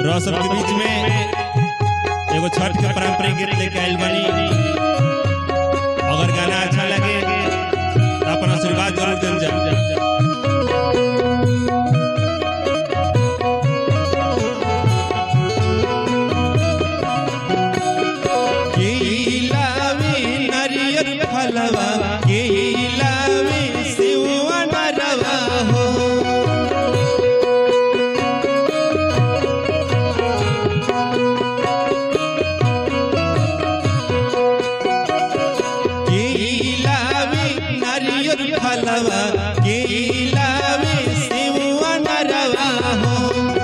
रह सबके बीच में एगो छठ के पारंपरिक गीत लेके आइल बानी अगर गाना अच्छा लगे तो अपन आशीर्वाद जरूर देल जा केलावे नारियल फलवा केलावे सेवा नरवा हो केलावे नारियल फलवा केलावे सेवा नरवा हो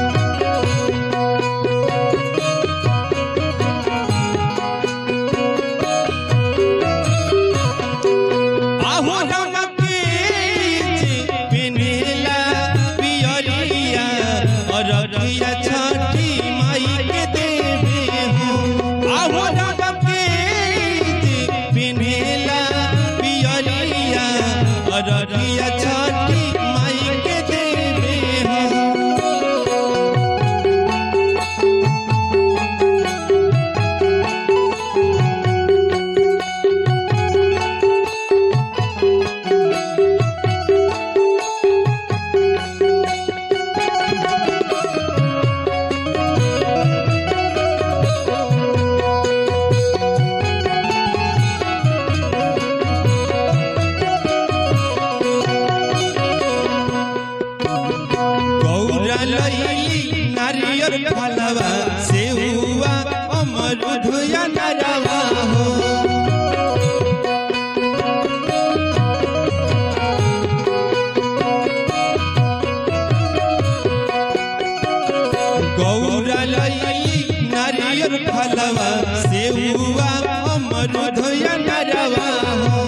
आहू रंग के पिनेला पियरिया अररिया छठी माई के देवे हो आहू रंग के पिनेला पियरिया अररिया छठी माई के देवे हो गौरा लैली नारियल फलवा सेहुआ अमरूद या नरवा हो गौरा लैली नारियल फलवा सेहुआ अमरूद या नरवा हो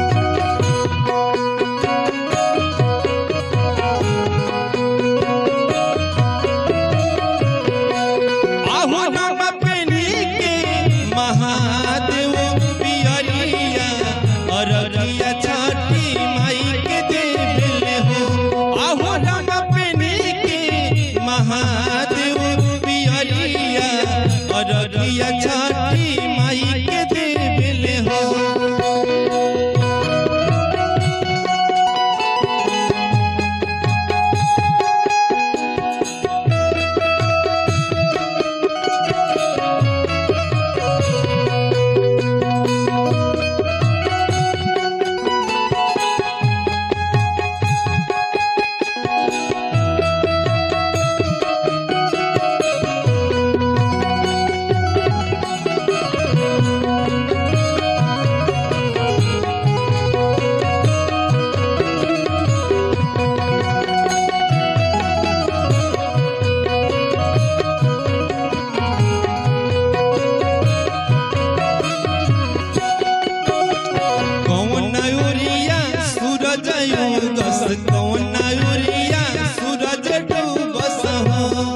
आहू नाम पेनी के महादेव पियरिया अररिया छठी माई के देवले हो आहू नाम पेनी के महादेव पियरिया अररिया छठी माई के देवले हो कौन उरिया सूरज उगस कौन उरिया सूरज डूबस हो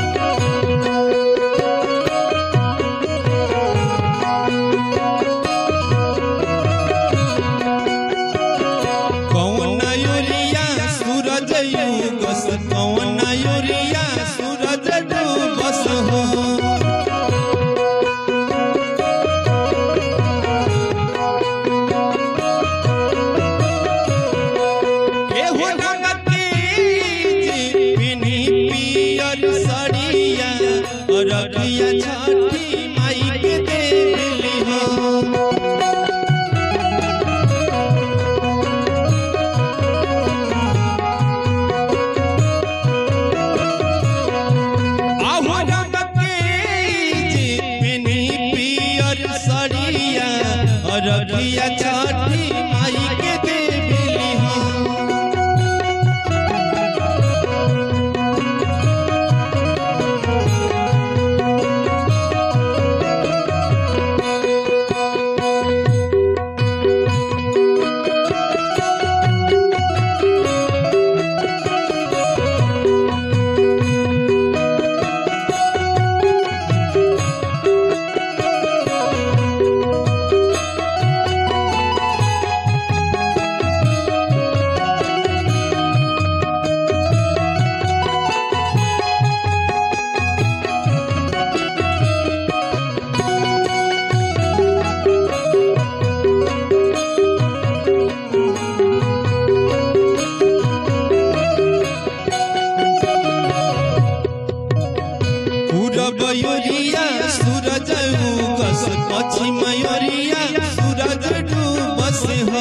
कौन उरिया सूरज उगस कौन उरिया सूरज डूबस हो एहो रंग के पिनी पियर सड़िया अररिया छठी माई के देली हो आहू रंग के पिनी पियर सड़िया अररिया छठी माई के देली हो पूरब योरिया सूरज उगस पश्चिम योरिया सूरज डूबस हो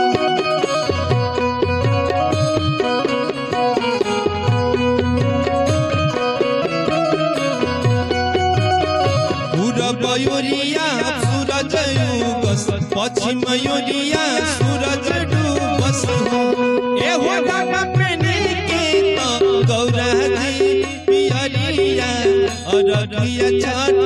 पूरब योरिया सूरज उगस पश्चिम योरिया सूरज डूबस हो ए हो गामा पेने के तो गौरा जी पियरिया अररिया छठ